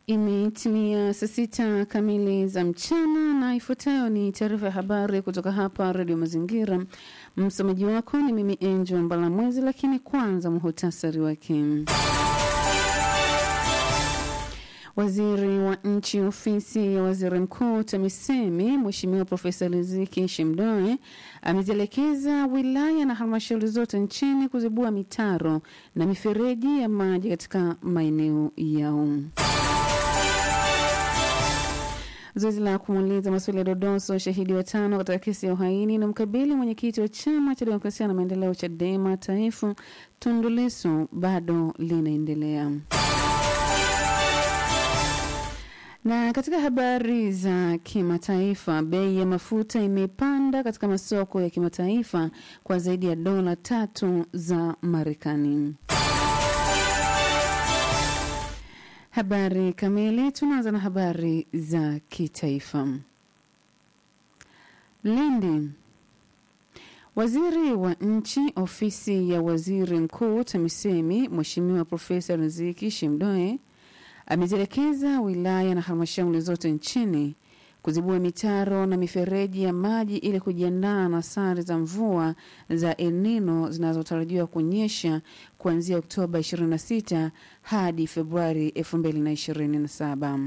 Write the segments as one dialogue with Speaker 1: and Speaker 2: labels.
Speaker 1: Imetimia saa sita kamili za mchana na ifuatayo ni taarifa ya habari kutoka hapa Redio Mazingira. Msomaji wako ni mimi Angel Mbalamwezi, lakini kwanza muhutasari wake. Waziri wa nchi ofisi ya waziri mkuu TAMISEMI Mheshimiwa Profesa Riziki Shemdoe amezielekeza wilaya na halmashauri zote nchini kuzibua mitaro na mifereji ya maji katika maeneo yao. Zoezi la kumuuliza maswali ya dodoso shahidi watano katika kesi ya uhaini na mkabili mwenyekiti wa chama cha demokrasia na maendeleo CHADEMA taifa Tundu Lissu bado linaendelea. Na katika habari za kimataifa, bei ya mafuta imepanda katika masoko ya kimataifa kwa zaidi ya dola tatu za Marekani. Habari kamili, tunaanza na habari za kitaifa. Lindi. Waziri wa nchi ofisi ya waziri mkuu TAMISEMI Mheshimiwa Profesa Riziki Shemdoe amezielekeza wilaya na halmashauri zote nchini kuzibua mitaro na mifereji ya maji ili kujiandaa na sare za mvua za El Nino zinazotarajiwa kunyesha kuanzia Oktoba 26 hadi Februari 2027.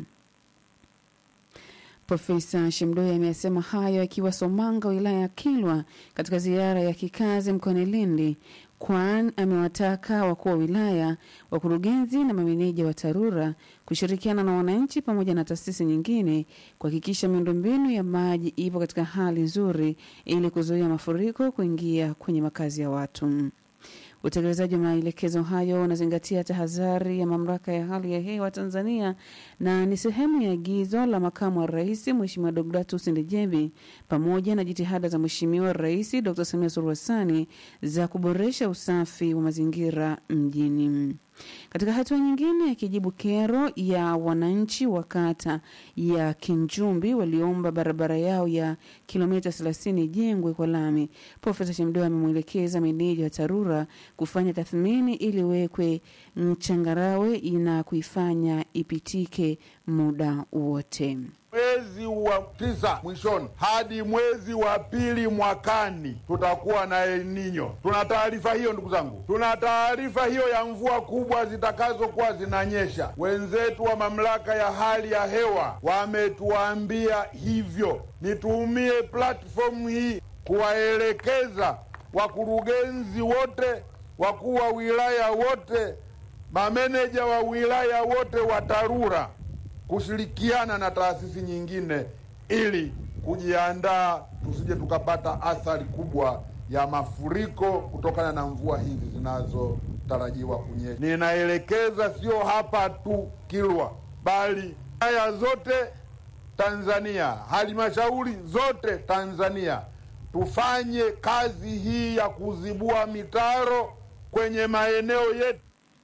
Speaker 1: Profesa Shemdoe amesema hayo akiwa Somanga, wilaya ya Kilwa, katika ziara ya kikazi mkoani Lindi, kwan amewataka wakuu wa wilaya, wakurugenzi na mameneja wa TARURA kushirikiana na wananchi pamoja na taasisi nyingine kuhakikisha miundombinu ya maji ipo katika hali nzuri ili kuzuia mafuriko kuingia kwenye makazi ya watu. Utekelezaji wa maelekezo hayo unazingatia tahadhari ya mamlaka ya hali ya hewa Tanzania na ni sehemu ya agizo la makamu wa rais Mheshimiwa Deodatus Ndejembi pamoja na jitihada za Mheshimiwa Rais Dr. Samia Suluhu Hassan za kuboresha usafi wa mazingira mjini. Katika hatua nyingine, akijibu kero ya wananchi wa kata ya Kinjumbi waliomba barabara yao ya kilomita 30 ijengwe kwa lami, Profesa Shemdoe amemwelekeza meneja wa TARURA kufanya tathmini ili wekwe mchangarawe na kuifanya ipitike muda wote.
Speaker 2: Mwezi wa tisa mwishoni hadi mwezi wa pili mwakani tutakuwa na El Nino. Tuna taarifa hiyo, ndugu zangu, tuna taarifa hiyo ya mvua kubwa zitakazokuwa zinanyesha. Wenzetu wa mamlaka ya hali ya hewa wametuambia hivyo. Nitumie platform hii kuwaelekeza wakurugenzi wote, wakuu wa wilaya wote, mameneja wa wilaya wote wa TARURA kushirikiana na taasisi nyingine ili kujiandaa tusije tukapata athari kubwa ya mafuriko kutokana na mvua hizi zinazotarajiwa kunyesha. Ninaelekeza sio hapa tu Kilwa, bali wilaya zote Tanzania, halmashauri zote Tanzania, tufanye kazi hii ya kuzibua mitaro kwenye maeneo yetu.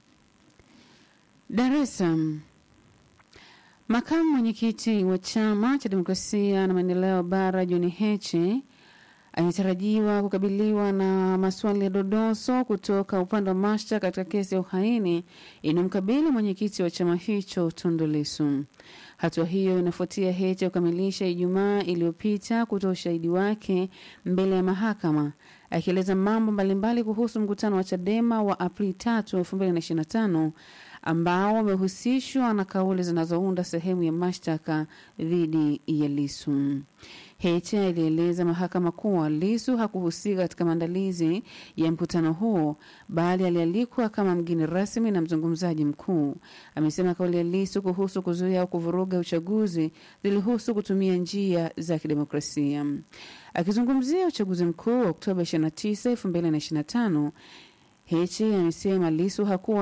Speaker 1: Dar es Salaam. Makamu mwenyekiti wa chama cha demokrasia na maendeleo bara John Heche anatarajiwa kukabiliwa na maswali ya dodoso kutoka upande wa mashtaka katika kesi ya uhaini inayomkabili mwenyekiti wa chama hicho Tundu Lissu. Hatua hiyo inafuatia Heche kukamilisha Ijumaa iliyopita kutoa ushahidi wake mbele ya mahakama akieleza mambo mbalimbali kuhusu mkutano wa Chadema wa Aprili 3, 2025 ambao wamehusishwa na kauli zinazounda sehemu ya mashtaka dhidi ya Lisu. Heche alieleza mahakama kuwa Lisu hakuhusika katika maandalizi ya mkutano huo, bali alialikwa kama mgeni rasmi na mzungumzaji mkuu. Amesema kauli ya Lisu kuhusu kuzuia au kuvuruga uchaguzi zilihusu kutumia njia za kidemokrasia. Akizungumzia uchaguzi mkuu wa Oktoba 29, 2025, Heche amesema Lisu hakuwa